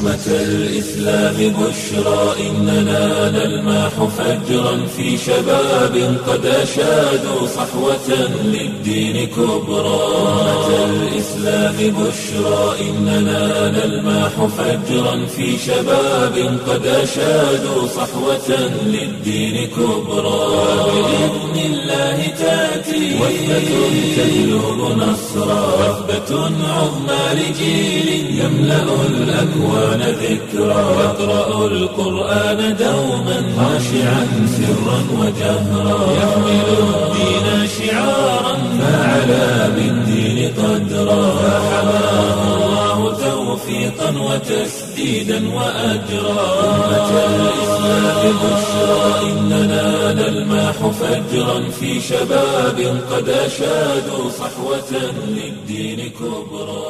أمة الإسلام بشرى إننا نلمح فجرا في شباب قد أشادوا صحوة للدين كبرى أمة الإسلام بشرى إننا نلمح فجرا في شباب قد أشادوا صحوة للدين كبرى بإذن الله تأتي وثبة تجلب نصرا وثبة عظمى لجيل يملأ الأكوان ذكرا يقرأ القرآن دوما خاشعا سرا وجهرا يحمل الدين شعارا فعلى بالدين قدرا فحماه الله توفيقا وتسديدا وأجرا أمة الإسلام بشرى إننا نلمح فجرا في شباب قد أشادوا صحوة للدين كبرى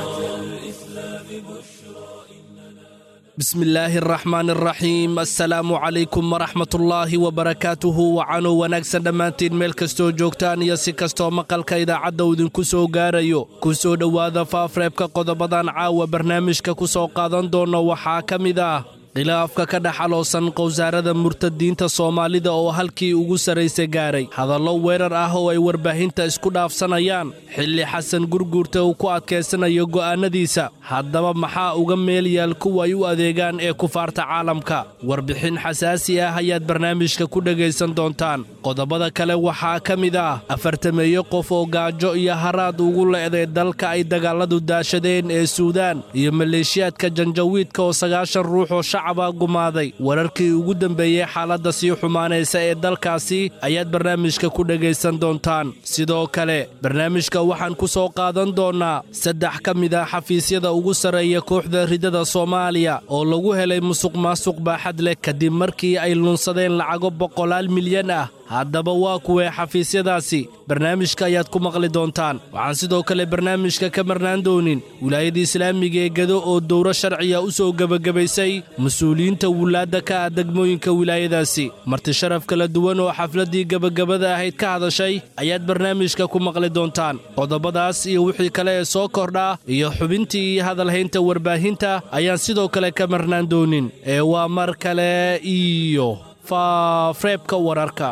bismi illaahi araxmaan araxiim assalaamu calaykum waraxmatullaahi wabarakaatuhu wacanow wanaagsan dhammaantiin meel kastoo joogtaan iyo si kastoo maqalka idaacadda uu idinku soo gaarayo ku soo dhowaada faafreebka qodobadan caawa barnaamijka ku soo qaadan doonno waxaa ka mid ah khilaafka ka dhex aloosan qowsaarada murtadiinta soomaalida oo halkii ugu sarraysa gaaray hadallo weerar ah oo ay warbaahinta isku dhaafsanayaan xilli xasan gurguurta uu ku adkaysanayo go'aannadiisa haddaba maxaa uga meel yaal kuwa ay u adeegaan ee kufaarta caalamka warbixin xasaasi ah ayaad barnaamijka ku dhegaysan doontaan qodobada kale waxaa ka mid ah afartameeyo qof oo gaajo iyo haraad ugu le'day dalka ay dagaalladu daashadeen ee suudaan iyo maleeshiyaadka janjawiidka oo sagaashan ruux oo shacaba gumaaday wararkii ugu dambeeyey xaaladda sii xumaanaysa ee dalkaasi ayaad barnaamijka ku dhegaysan doontaan sidoo kale barnaamijka waxaan ku soo qaadan doonnaa saddex ka mid ah xafiisyada ugu sarreeya kooxda ridada soomaaliya oo lagu helay musuq maasuq baaxad leh kadib markii ay lunsadeen lacago boqolaal milyan ah haddaba waa kuwee xafiisyadaasi barnaamijka ayaad ku maqli doontaan waxaan sidoo kale barnaamijka ka marnaan doonin wilaayada islaamiga ee gado oo dowro sharciya u soo gebagabaysay mas-uuliyiinta wulaadda ka ah degmooyinka wilaayadaasi marti sharaf kala duwan oo xafladdii gebagabada ahayd ka hadashay ayaad barnaamijka ku maqli doontaan qodobadaas iyo wixii kale ee soo kordhaa iyo xubintii iyo hadalhaynta warbaahinta ayaan sidoo kale ka marnaan doonin ee waa mar kale iyo faafreebka wararka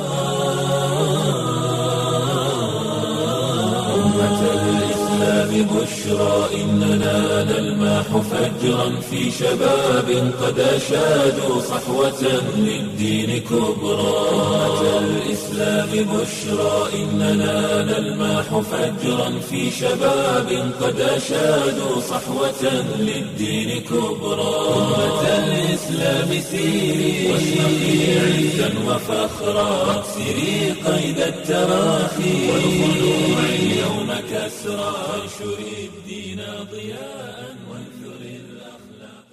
بشرى إننا نلمح فجرا في شباب قد أشادوا صحوة للدين كبرى أمة الإسلام بشرى إننا نلمح فجرا في شباب قد أشادوا صحوة للدين كبرى أمة الإسلام سيري واشرقي عزا وفخرا واكسري قيد التراخي والخلوع اليوم كسرى وانشر الدين ضياء وانثر الأخلاق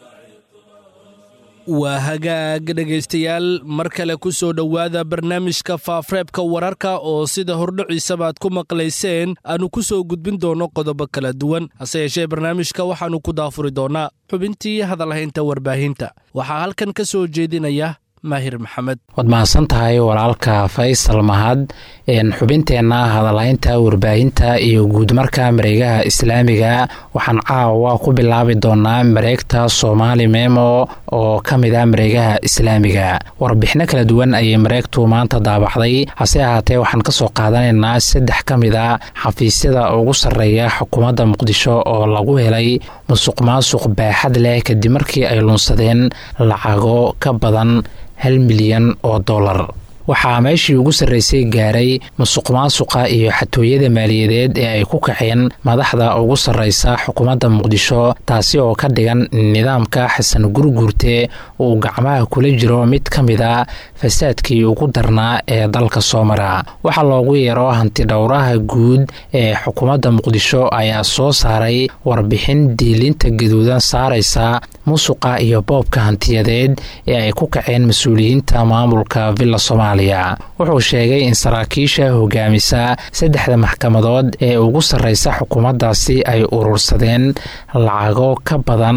waa hagaag dhegaystayaal mar kale ku soo dhowaada barnaamijka faafreebka wararka oo sida hordhiciisaba aad ku maqlayseen aanu ku soo gudbin doonno qodobo kala duwan hase yeeshee barnaamijka waxaannu ku daafuri doonnaa xubintii hadalhaynta warbaahinta waxaa halkan ka soo jeedinaya maahir maxamed waad mahadsan tahay walaalka faysal mahad xubinteenna hadalhaynta warbaahinta iyo guudmarka mareegaha islaamiga waxaan caawa ku bilaabi doonaa mareegta soomaali memo oo ka mid a mareegaha islaamiga warbixino kala duwan ayay mareegtu maanta daabacday hase ahaatee waxaan kasoo qaadanaynaa saddex ka mid a xafiisyada ugu sarreeya xukuumadda muqdisho oo lagu helay musuq maasuq baaxad leh kadib markii ay lunsadeen lacago ka badan hal milyan oo dollar waxaa meeshii ugu sarraysay gaaray musuq maasuqa iyo xatooyada maaliyadeed ee ay ku kaceen madaxda ugu sarraysa xukuumadda muqdisho taasi oo ka dhigan nidaamka xasan gurguurte uu gacmaha kula jiro mid ka mid a fasaadkii ugu darnaa ee dalka soo mara waxaa loogu yeero hantidhowraha guud ee xukuumadda muqdisho ayaa soo saaray warbixin diilinta gaduudan saaraysa musuqa iyo boobka hantiyadeed ee ay ku kaceen mas-uuliyiinta maamulka villa soomaaliya wuxuu sheegay in saraakiisha hogaamisa saddexda maxkamadood ee ugu sarreysa xukuumaddaasi ay urursadeen lacago ka badan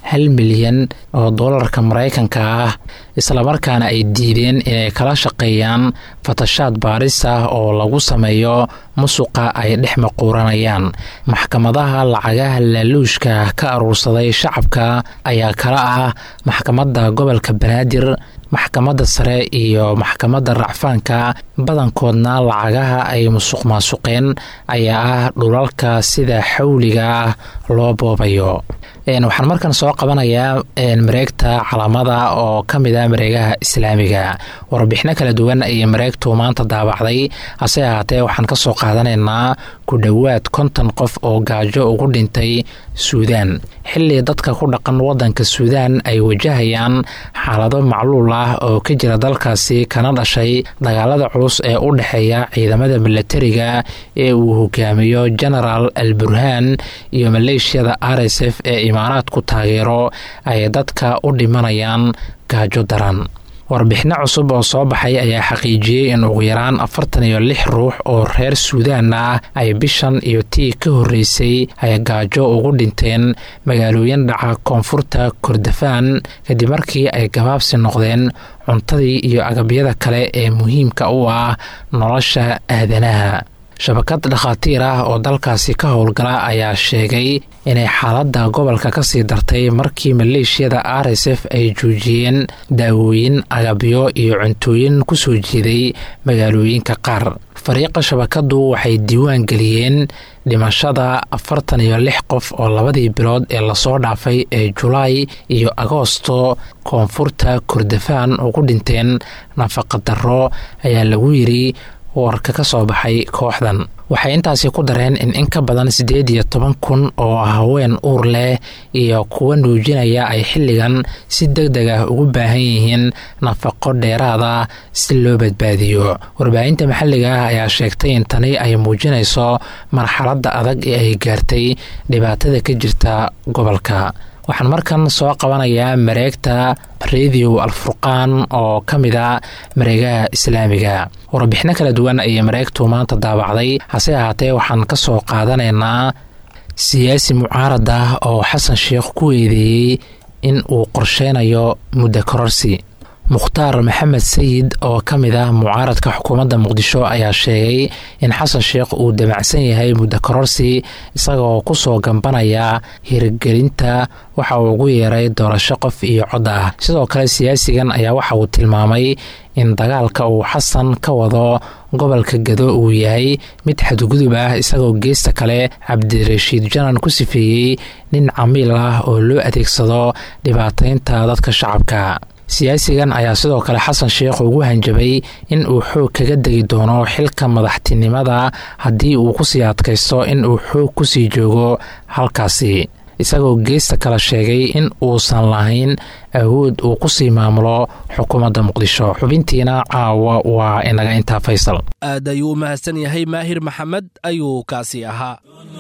hal milyan oo doolarka maraykanka ah islamarkaana ay diideen inay kala shaqeeyaan fatashaad baaris ah oo lagu sameeyo musuqa ay dhex maquuranayaan maxkamadaha lacagaha laaluushka ka aruursaday shacabka ayaa kala ah maxkamadda gobolka banaadir maxkamadda sare iyo maxkamadda racfaanka badankoodna lacagaha ay musuq maasuqeen ayaa ah dhulalka sida xawliga ah loo boobayo waxaan markan soo qabanayaa mareegta calaamada oo ka mid ah mareegaha islaamiga warbixino kala duwan ayay mareegtu maanta daabacday hase ahaatee waxaan ka soo qaadanaynaa ku dhowaad konton qof oo gaajo ugu dhintay suudaan xilli dadka ku dhaqan wadanka suudaan ay wajahayaan xaalado macluul ah oo ka jira dalkaasi kana dhashay dagaalada culus ee u dhexeeya ciidamada milatariga ee uu hogaamiyo genaraal al burhaan iyo maleeshiyada r s f ee imaaraadku taageero ay dadka u dhimanayaan gaajo daran warbixino cusub oo soo baxay ayaa xaqiijiyey in ugu yaraan afartan iyo lix ruux oo reer suudaan ah ay bishan iyo tii ka horreysay ay gaajo ugu dhinteen magaalooyin dhaca koonfurta kordofaan kadib markii ay gabaabsi noqdeen cuntadii iyo agabyada kale ee muhiimka u ah nolosha aadanaha shabakad dhakhaatiir ah oo dalkaasi ka howlgala ayaa sheegay inay xaaladda gobolka kasii dartay markii maleeshiyada r s f ay joojiyeen daawooyin agabyo iyo cuntooyin kusoo jeeday magaalooyinka qaar fariiqa shabakadu waxay diiwaan geliyeen dhimashada afartan iyo lix qof oo labadii bilood ee lasoo dhaafay ee julaay iyo agoosto koonfurta kordofaan ugu dhinteen nafaqadaro ayaa lagu yiri warka ka soo baxay kooxdan waxay intaasi ku dareen in in ka badan siddeed iyo toban kun oo haween uur leh iyo kuwa nuujinaya ay xilligan si deg deg ah ugu baahan yihiin nafaqo dheeraada si loo badbaadiyo warbaahinta maxalliga ah ayaa sheegtay in tani ay muujinayso marxaladda adag ee ay gaartay dhibaatada ka jirta gobolka waxaan markan soo qabanayaa mareegta radio alfurqaan oo ka mid a mareegaha islaamiga warbixino kala duwan ayay mareegtu maanta daabacday hase ahaatee waxaan ka soo qaadanaynaa siyaasi mucaarad ah oo xasan sheekh ku eedeeyey in uu qorsheynayo muddo kororsi mukhtaar maxamed sayid oo ka mid ah mucaaradka xukuumadda muqdisho ayaa sheegay in xasan sheekh uu damacsan yahay muddo kororsi isagoo kusoo gambanaya hirgelinta waxa uu ugu yeeray doorasho qof iyo cod ah sidoo kale siyaasigan ayaa waxa uu tilmaamay in dagaalka uu xasan ka wado gobolka gado uu yahay mid xadgudub ah isagoo geesta kale cabdirashiid janan ku sifeeyey nin camiil ah oo loo adeegsado dhibaataynta dadka shacabka siyaasigan ayaa sidoo kale xasan sheekh ugu hanjabay in uu xoog kaga degi doono xilka madaxtinimada haddii uu kusii adkaysto in uu xoog kusii joogo halkaasi isagoo geesta kale sheegay in uusan lahayn awood uu kusii maamulo xukuumadda muqdisho xubintiina caawa waa inaga intaa faysal aad ayuu u mahadsan yahay maahir maxamed ayuu kaasi ahaa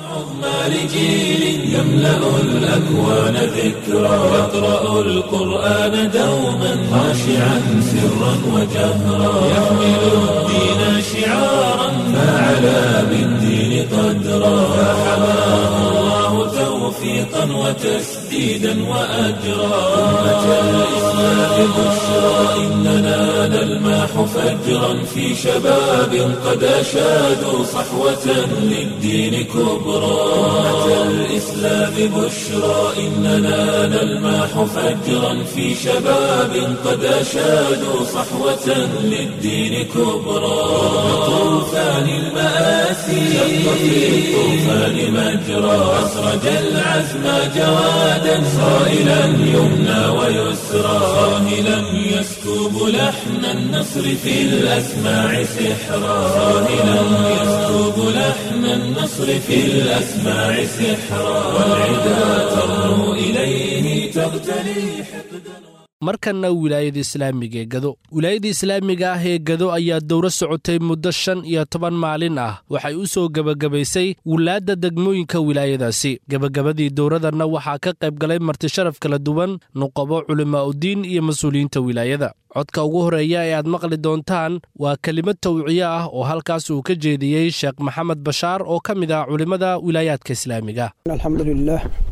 لجيل يملأ الأكوان ذكرى يقرأ القرآن دوما خاشعا سرا وجهرا يحمل الدين شعارا فعلى بالدين قدرا فحماه الله توفيقا وتسديدا وأجرا أمة الإسلام بشرى إننا نلماح فجرا في شباب قد أشادوا صحوة للدين كبرى أمة الإسلام بشرى إننا نلماح فجرا في شباب قد أشادوا صحوة للدين كبرى طوفان المآسي شق في الطوفان مجرى أسرج العزم جوادا صائلا يمنى ويسرى صاهلا يسكب لحن النصر في الأسماع سحرا صاهلا يسكب لحن النصر في الأسماع سحرا والعدا ترنو إليه تغتلي حقدا markanna wilaayada islaamiga ee gado wilaayada islaamiga ah ee gado ayaa dowro socotay muddo shan iyo toban maalin ah waxay u soo gebagabaysay wulaadda degmooyinka wilaayadaasi gebagabadii dowradanna waxaa ka qayb galay martisharaf kala duwan nuqabo culimaa'udiin iyo mas-uuliyiinta wilaayada codka ugu horeeya ee aad maqli doontaan waa kelimad tawciye ah oo halkaas uu ka jeediyey sheekh maxamed bashaar oo ka mid ah culimmada wilaayaadka islaamiga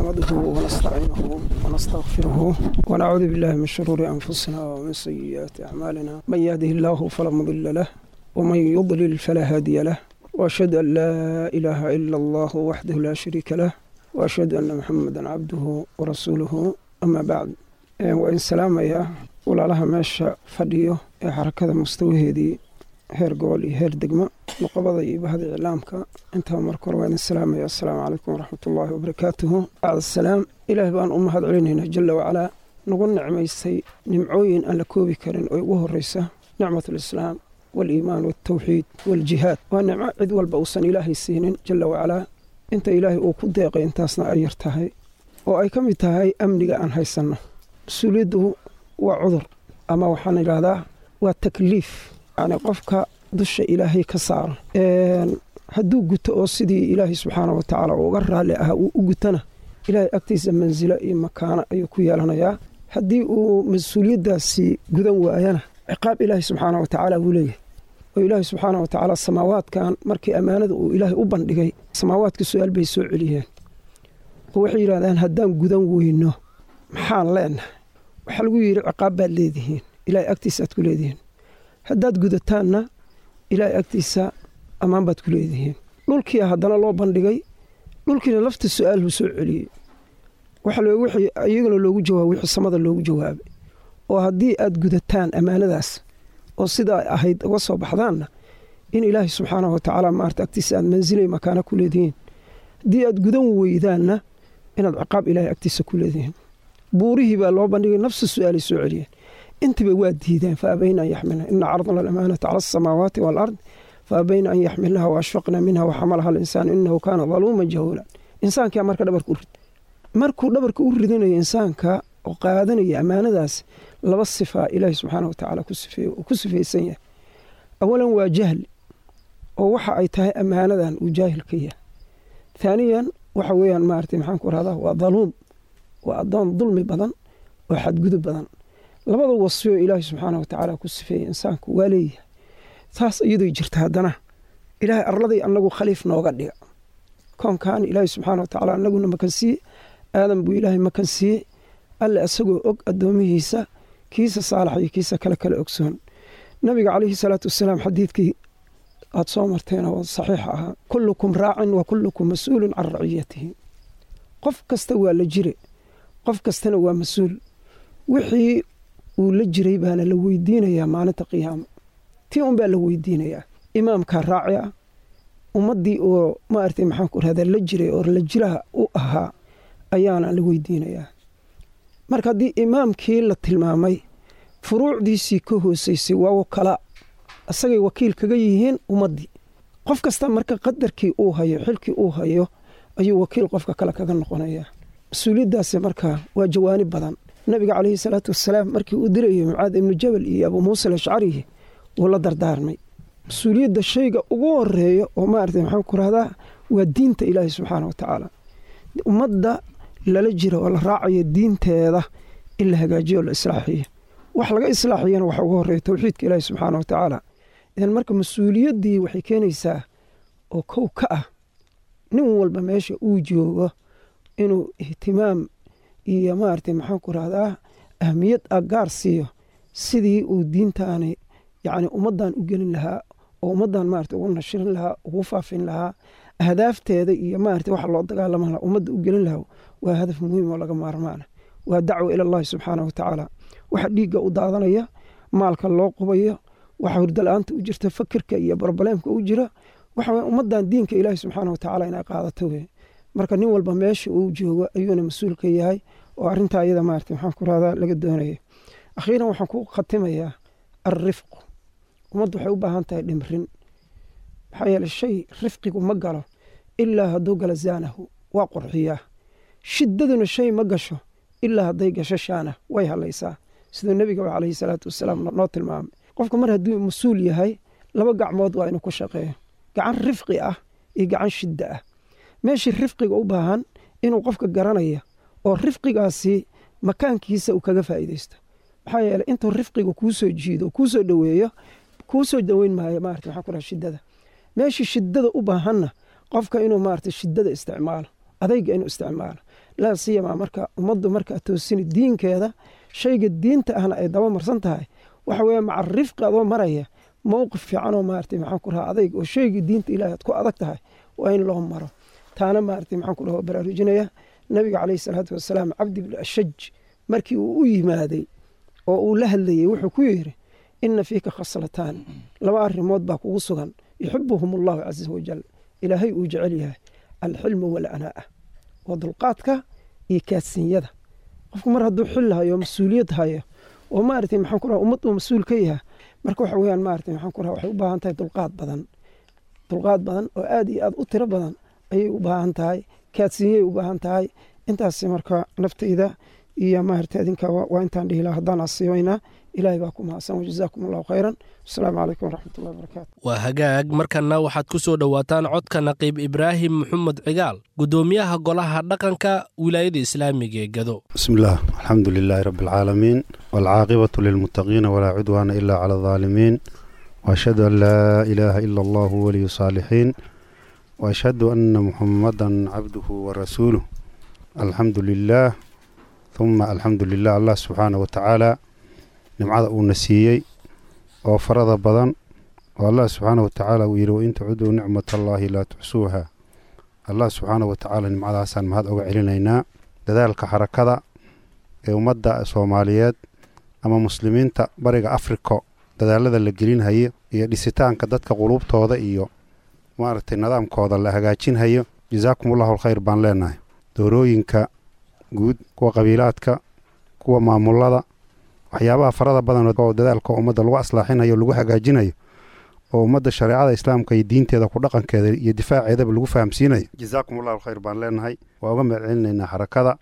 نحمده ونستعينه ونستغفره ونعوذ بالله من شرور أنفسنا ومن سيئات أعمالنا من يهده الله فلا مضل له ومن يضلل فلا هادي له وأشهد أن لا إله إلا الله وحده لا شريك له وأشهد أن محمدا عبده ورسوله أما بعد وإن سلام يا ولا لها ماشى فديو حركة مستوى heer gobol iyo heer degmo nuqabada iyo bahda iclaamka intaba marka hore waa idin salaamaya assalaamu calaykum waraxmatullaahi wabarakaatuhu bacdasalaam ilaah baan u mahad celinaynaa jalla wacalaa nagu nicmaysay nimcooyin aan la koobi karin oo ugu horreysa nicmatulislaam waaliimaan waaltawxiid waaljihaad waa nicmo cid walba uusan ilaahay siinin jalla wacalaa inta ilaahay uu ku deeqay intaasna ay yar tahay oo ay ka mid tahay amniga aan haysanno mas-uuliyaddu waa cudur ama waxaan idhaahdaa waa takliif yacni qofka dusha ilaahay ka saaro hadduu guto oo sidii ilaahay subxaana wa tacaala uga raalli ahaa uu u gutana ilaahay agtiisa mansilo iyo makaano ayuu ku yeelanayaa haddii uu mas-uuliyaddaasi gudan waayana ciqaab ilaahay subxaana wa tacaala wuu leeyahay oo ilaahay subxaana wa tacaala samaawaadkan markii ammaanada uu ilaahay u bandhigay samaawaadka su-aal bay soo celiyeen oo waxay yidhahdaan haddaan gudan weyno maxaan leenahay waxaa lagu yidhi ciqaab baad leedihiin ilaahay agtiisa aad ku leedihiin haddaad gudataanna ilaahay agtiisa ammaan baad ku leedihiin dhulkiia haddana loo bandhigay dhulkiina lafta su-aal buu soo celiyey wixii iyaguna loogu jawaabay wixii samada loogu jawaabay oo haddii aad gudataan ammaanadaas oo sidaa ahayd uga soo baxdaanna in ilaahay subxaana wa tacaala maarta agtiisa aad mansilay makaana ku leedihiin haddii aad gudan weydaanna inaad ciqaab ilaahay agtiisa ku leedihiin buurihii baa loo bandhigay nafsa su-aalay soo celiyeen intiba waa diideen faabayna an yaxmilna ina cardna alamaanata cala asamaawaati waalard faabayna an yaxmilnaha waashfaqna minha waxamalaha alinsaanu inahu kaana daluuman jahuulan insaankaa marka dhabarka u rid markuu dhabarka u ridinayo insaanka oo qaadanaya ammaanadaas laba sifaa ilaahi subxaana wa tacaala ku sifaysan yahay awalan waa jahli oo waxa ay tahay ammaanadan uu jaahil ka yahay haaniyan waxa weeyaan maarata maxaan ku rahdaa waa daluum waa addoon dulmi badan oo xadgudub badan labada wasfiyoo ilaahay subxaana wa tacaala ku sifeeyey insaanku waa leeyahay saas iyadoo jirta haddana ilaahay arladay annagu khaliif nooga dhiga koonkan ilaahay subxaana wa tacaala annaguna makansiiye aadan buu ilaahay makansiiyey alle isagoo og addoomihiisa kiisa saalax iyo kiisa kale kale ogsoon nabiga calayhi salaatu wasalaam xadiidkii aad soo marteen oo saxiix ahaa kullukum raacin wa kullukum mas-uulun can raciyatihi qof kasta waa la jire qof kastana waa mas-uul wixii uu la jiray baana la weydiinayaa maalinta qiyaama tii un baa la weydiinayaa imaamkaa raaci ah ummaddii oo maaragtay maxaanku rahdaa la jiray oo la jiraha u ahaa ayaana la weydiinayaa marka haddii imaamkii la tilmaamay furuucdiisii ka hoosaysay waa wakala isagay wakiil kaga yihiin ummaddii qof kasta marka qadarkii uu hayo xilkii uu hayo ayuu wakiil qofka kale kaga noqonayaa mas-uuliyaddaasi marka waa jawaanib badan nabiga calayhi salaatu wasalaam markii uu dirayay mucaad ibnu jabal iyo abuu muusa alashcari wuu la dardaarmay mas-uuliyadda shayga ugu horeeya oo maarata maxaan ku rahdaa waa diinta ilaahi subxaana wa tacaala ummadda lala jira oo la raacayo diinteeda in la hagaajiyo o la islaaxiyo wax laga islaaxiyana waxa ugu horeeya towxiidka ilaahi subxaana wa tacaala idan marka mas-uuliyaddii waxay keenaysaa oo kow ka ah nin walba meesha uu joogo inuu ihtimaam iyo maaragtay maxaan ku rahdaa ahmiyad agaar siiyo sidii uu diintaani yacni ummaddan u gelin lahaa oo ummaddan maarata ugu nashirin lahaa ugu faafin lahaa ahdaafteeda iyo maarata waxa loo dagaalama lahaa ummadda u gelin lahaa waa hadaf muhiim oo laga maarmaana waa dacwa ila allahi subxaana wa tacaala waxa dhiigga u daadanaya maalka loo qubayo waxa hurdala-aanta u jirta fakirka iyo barbaleemka u jira waxa ummaddan diinka ilaahi subxaana wa tacaala inay qaadato wey marka nin walba meesha uu joogo ayuuna mas-uul ka yahay oo arrintaa iyada maarata maxaan ku rahdaa laga doonaya akhiiran waxaan ku khatimayaa alrifqu ummaddu waxay u baahan tahay dhimrin maxaa yeele shay rifqigu ma galo ilaa hadduu galo zaanahu waa qurxiyaa shiddaduna shay ma gasho ilaa hadday gasho shaana way halaysaa siduu nebiga calayhi salaatu wasalaam noo tilmaamay qofka mar hadduu mas-uul yahay laba gacmood waa inuu ku shaqeeyo gacan rifqi ah iyo gacan shidda ah meeshii rifqiga u baahan inuu qofka garanaya oo rifqigaasi makaankiisa uu kaga faa'iidaysto maxaa yeele intuu rifqiga kuu soo jiido kuu soo dhoweeyo kuu soo daweyn maayo maarata maxaa ku dhaha shiddada meeshii shiddada u baahanna qofka inuu maarata shiddada isticmaalo adayga inuu isticmaalo laa siyamaa marka ummaddu markaa toosini diinkeeda shayga diinta ahna ay daba marsan tahay waxa weeye maca rifqi adoo maraya mowqif fiicanoo maarata maxaan ku rahaa adayg oo shaygii diinta ilahi aad ku adag tahay waa in loo maro taana maarata maxaan ku dhaha baraarujinaya nabiga caleyhi salaatu wasalaam cabdi bn ashaj markii uu u yimaaday oo uu la hadlayey wuxuu ku yidhi ina fiika khaslataan laba arrimood baa kugu sugan yuxibuhum allahu caza wajal ilaahay uu jecel yahay alxilmu walanaa'a waa dulqaadka iyo kaadsinyada qofku mar hadduu xil hayo mas-uuliyad hayo oo maarata maxaan ku raha ummad uu mas-uul ka yahay marka waxa weyaan maarata maxaan ku raha waxay u baahan tahay dulqaad badan dulqaad badan oo aad iyo aad u tiro badan ayay u baahan tahay kaadsinyay u baahan tahay intaas marka naftayda iyo maarata adinka waa intaan dhihi laha haddaan asiibaynaa ilaahay baa ku mahadsan wajazaakum allahu khayran asalaamu calaykum waraxmatullahi wabarakaatu waa hagaag markanna waxaad ku soo dhowaataan codka naqiib ibraahim maxamed cigaal guddoomiyaha golaha dhaqanka wilaayada islaamiga ee gado بسم الله الحمد لله رب العالمين والعاقبة للمتقين ولا عدوان إلا على الظالمين وأشهد أن لا إله إلا الله ولي الصالحين وأشهد أن محمدا عبده ورسوله الحمد لله ثم الحمد لله الله سبحانه وتعالى نمعذا ونسيي وفرض بدن والله سبحانه وتعالى ويرو إن تعدوا نعمة الله لا تحسوها الله سبحانه وتعالى نمعذا حسن مهد أوga celinayna dadaalka xarakada ee ummadda soomaaliyeed ama muslimiinta bariga afrika dadaalada la gelinhayo iyo dhisitaanka dadka quluubtooda iyo maaragtay nidaamkooda la hagaajinhayo jazaakum allahu alkhayr baan leenahay doorooyinka guud kuwa qabiilaadka kuwa maamulada waxyaabaha farada badan oo dadaalka ummadda lagu aslaaxinayo lagu hagaajinayo oo ummadda shareecada islaamka iyo diinteeda ku dhaqankeeda iyo difaaceedaba lagu fahamsiinayo jazaakum allahu alkhayr baan leenahay waa uga mahad celinaynaa xarakada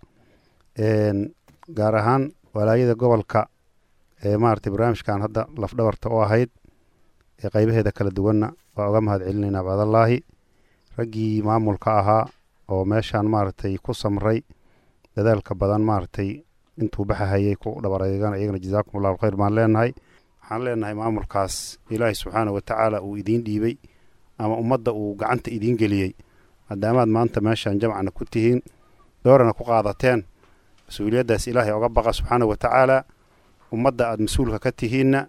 gaar ahaan walaayada gobolka ee maaragtay barnaamijkan hadda lafdhabarta u ahayd ee qaybaheeda kala duwanna waa uga mahad celinaynaa bacdallaahi raggii maamulka ahaa oo meeshaan maaragtay ku samray dadaalka badan maaragtay intuu baxahayay ku dhabareegana iyagana jazaakum allahu alkhayr baan leenahay waxaan leenahay maamulkaas ilaahay subxaana wa tacaala uu idiin dhiibay ama ummadda uu gacanta idiin geliyey maadaamaad maanta meeshaan jamcana ku tihiin doorana ku qaadateen mas-uuliyaddaas ilaahay oga baqa subxaana wa tacaala ummadda aada mas-uulka ka tihiinna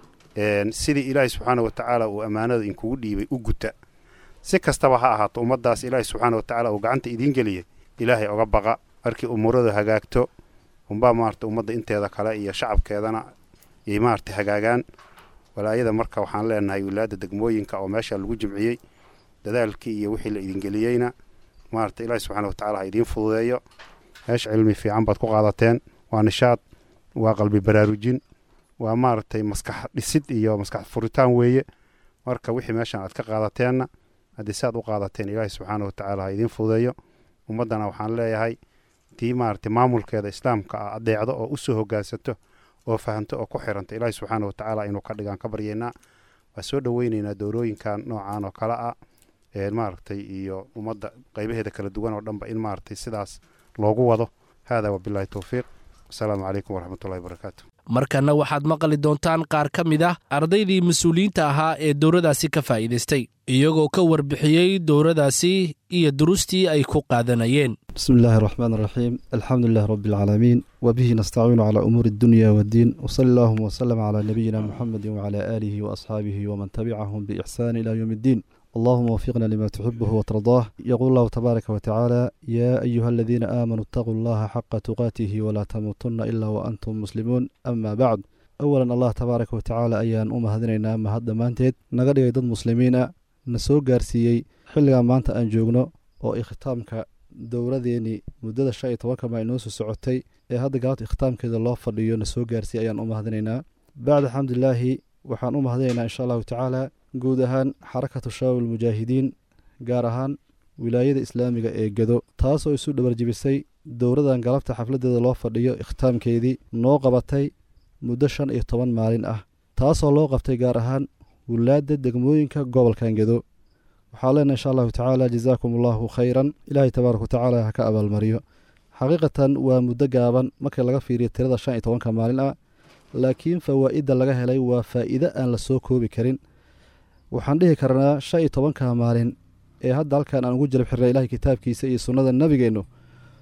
sidii ilaahay subxaana wa tacaala uu ammaanada inkugu dhiibay u guta si kastaba ha ahaato ummaddaas ilaahay subxaana wa tacaala uu gacanta idiin geliyey ilaahay oga baqa markii umuuradu hagaagto unbaa maarata ummadda inteeda kale iyo shacabkeedana yay maarata hagaagaan walaayada marka waxaan leenahay wilaayadda degmooyinka oo meesha lagu jimciyey dadaalkii iyo wixii la idingeliyeyna maarata ilaahi subxana wa tacala ha idiin fududeeyo meesha cilmi fiican baad ku qaadateen waa nishaad waa qalbi baraarujin waa maaragtay maskax dhisid iyo maskax furitaan weeye marka wixii meeshan aad ka qaadateenna haddii si aad u qaadateen ilaahi subxaana wa tacaala ha idiin fududeeyo ummaddana waxaan leeyahay tii maaragtay maamulkeeda islaamka ah adeecdo oo u soo hogaansato oo fahanto oo ku xiranta ilaahi subxaana wa tacaala inuu ka dhigaan ka baryaynaa waa soo dhoweynaynaa doorooyinkan noocan oo kale ah maaragtay iyo ummadda qaybaheeda kala duwan oo dhanba in maaragtay sidaas loogu wado haadaa wabilaahi towfiiq wasalaamu calaykum waraxmatullahi wabarakaatu markanna waxaad maqli doontaan qaar ka mid ah ardaydii mas-uuliyiinta ahaa ee dowladaasi ka faa'iidaystay iyagoo ka warbixiyey dowladaasi iyo durustii ay ku qaadanayeen بسم الله الرحمن الرحيم الحمد لله رب العالمين وبه نستعين على أمور الدنيا والدين وصلى اللهم وسلم على نبينا محمد وعلى آله وأصحابه ومن تبعهم بإحسان إلى يوم الدين اللهم وفقنا لما تحبه وترضاه يقول الله تبارك وتعالى يا أيها الذين آمنوا اتقوا الله حق تقاته ولا تموتن إلا وأنتم مسلمون أما بعد أولا الله تبارك وتعالى أيان أم هذنينا ما هذا مانتيد نقدر ضد مسلمين نسوق قارسيي xilligan maanta aan joogno oo ikhtaamka dowladeennii muddada shan iyo tobanka ma inoo soo socotay ee hadda galabta ikhtaamkeeda loo fadhiyo na soo gaarsiiy ayaan u mahadinaynaa bacda alxamdulilaahi waxaan u mahadinaynaa insha allahu tacaala guud ahaan xarakatu shabaab almujaahidiin gaar ahaan wilaayada islaamiga ee gado taasoo isu dhabarjibisay dowladan galabta xafladeeda loo fadhiyo ikhtaamkeedii noo qabatay muddo shan iyo toban maalin ah taasoo loo qabtay gaar ahaan wulaadda degmooyinka gobolkan gado waxaa leenahay insha allahu tacaala jazaakum allahu khayran ilaahay tabaaraka watacaala ha ka abaalmariyo xaqiiqatan waa muddo gaaban markii laga fiiriyo tirada shan iyo tobanka maalin ah laakiin fawaa'idda laga helay waa faa'iide aan la soo koobi karin waxaan dhihi karnaa shan iyo tobanka maalin ee hadda halkan aan ugu jalab xirnay ilahay kitaabkiisa iyo sunnada nabigeennu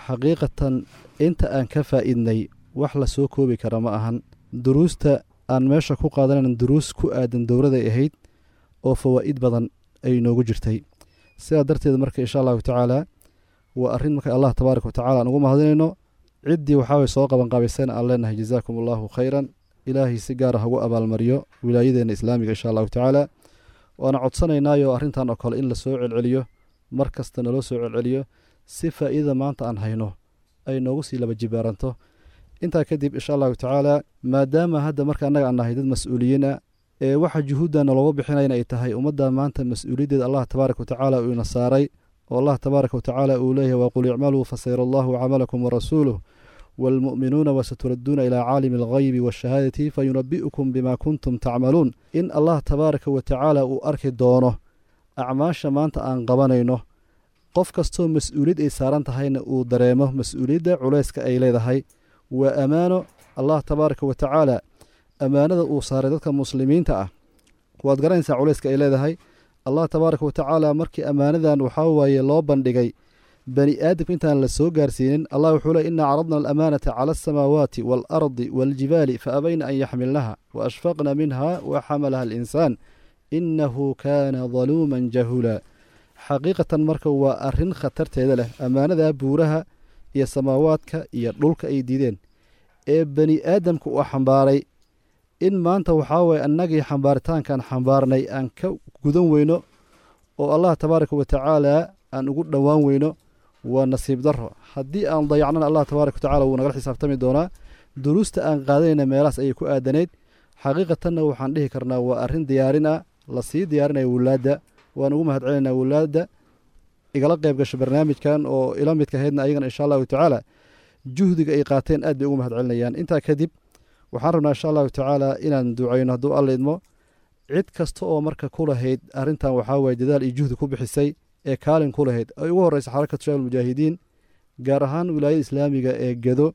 xaqiiqatan inta aan ka faa'iidnay wax la soo koobi kara ma ahan duruusta aan meesha ku qaadanayn duruus ku aadan dowladay ahayd oo fawaa'id badan ay noogu jirtay sidaa darteed marka insha allahu tacaala waa arrin marka allah tabaaraka watacala aan ugu mahadinayno ciddii waxaaway soo qabanqaabayseen aan leenahay jazaakum allahu khayran ilaahay si gaara hagu abaalmariyo wilaayadeenna islaamiga insha allahu tacaala waana codsanaynaayo arrintan oo kale in la soo celceliyo mar kasta naloo soo celceliyo si faa'iidada maanta aan hayno ay noogu sii laba jibaaranto intaa kadib insha allahu tacaala maadaama hadda marka annaga aan nahay dad mas-uuliyiina ee waxa juhuuddana looga bixinayna ay tahay ummadda maanta mas-uuliyaddeeda allah tabaaraka watacaala uu ina saaray oo allah tabaaraka watacaala uu leeyahay waqul icmaluu fasayra allahu camalakum warasuuluh waalmu'minuuna wasaturadduuna ilaa caalimi alghaybi waashahaadati fayunabi'ukum bima kuntum tacmaluun in allah tabaaraka watacaala uu arki doono acmaasha maanta aan qabanayno qof kastoo mas-uuliyad ay saaran tahayna uu dareemo mas-uuliyadda culayska ay leedahay waa ammaano allah tabaaraka watacaala ammaanada uu saaray dadka muslimiinta ah waad garanaysaa culayska ay leedahay allah tabaaraka watacaala markii ammaanadan waxaa waaye loo bandhigay bani aadamka intaan la soo gaarsiinin allah wuxuu le inaa caradna alamaanata cala alsamaawaati waalardi waaljibaali fa abayna an yaxmilnaha wa ashfaqna minha wa xamalaha alinsaan innahu kaana daluuman jahuula xaqiiqatan marka waa arrin khatarteeda leh ammaanada buuraha iyo samaawaadka iyo dhulka ay diideen ee bani aadamka uu xambaaray in maanta waxaa waye annagii xambaaritaankaan xambaarnay aan ka gudan weyno oo allah tabaaraka watacaala aan ugu dhowaan weyno waa nasiib daro haddii aan dayacnana allah tabaaraka watacala wuu nagala xisaabtami doonaa duruusta aan qaadanayna meelahaas ayay ku aadanayd xaqiiqatanna waxaan dhihi karnaa waa arrin diyaarin ah lasii diyaarinaya wulaadda waan ugu mahad celinaynaa wulaadda igala qayb gasho barnaamijkan oo ila midka ahaydna ayagana insha allahu tacaala juhdiga ay qaateen aad bay ugu mahad celinayaan intaa kadib waxaan rabnaa insha allahu tacaala inaan ducayno hadduu alla idmo cid kasta oo marka ku lahayd arrintan waxaa waye dadaal iyo juhdi ku bixisay ee kaalin ku lahayd ay ugu horreysa xarakatu shaab almujaahidiin gaar ahaan wilaayada islaamiga ee gedo